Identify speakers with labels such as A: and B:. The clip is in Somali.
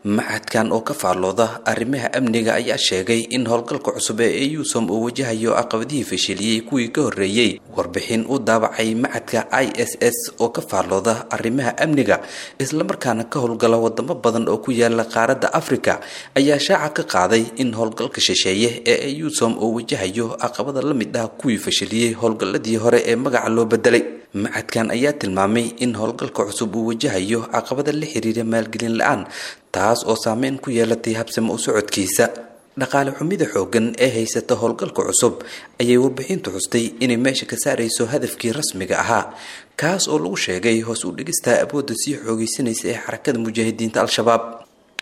A: macadkan oo ka faallooda arrimaha amniga ayaa sheegay in howlgalka cusub ee eusom uu wajahayo caqabadihii fashiliyey kuwii ka horreeyey warbixin u daabacay macadka i s s oo ka faallooda arrimaha amniga islamarkaana ka howlgala wadamo badan oo ku yaala qaaradda africa ayaa shaaca ka qaaday in howlgalka shisheeye ee eusom uu wajahayo caqabada la mid ah kuwii fashiliyey howlgalladii hore ee magaca loo bedelay macadkan ayaa tilmaamay in howlgalka cusub uu wajahayo caqabada la xiriira maalgelin la-aan taas oo saameyn ku yeelatay habsamo u socodkiisa dhaqaale xumida xooggan ee haysata howlgalka cusub ayay warbixintu xustay inay meesha ka saarayso hadafkii rasmiga ahaa kaas oo lagu sheegay hoos u dhigista awoodda sii xoogaysanaysa ee xarakada mujaahidiinta al-shabaab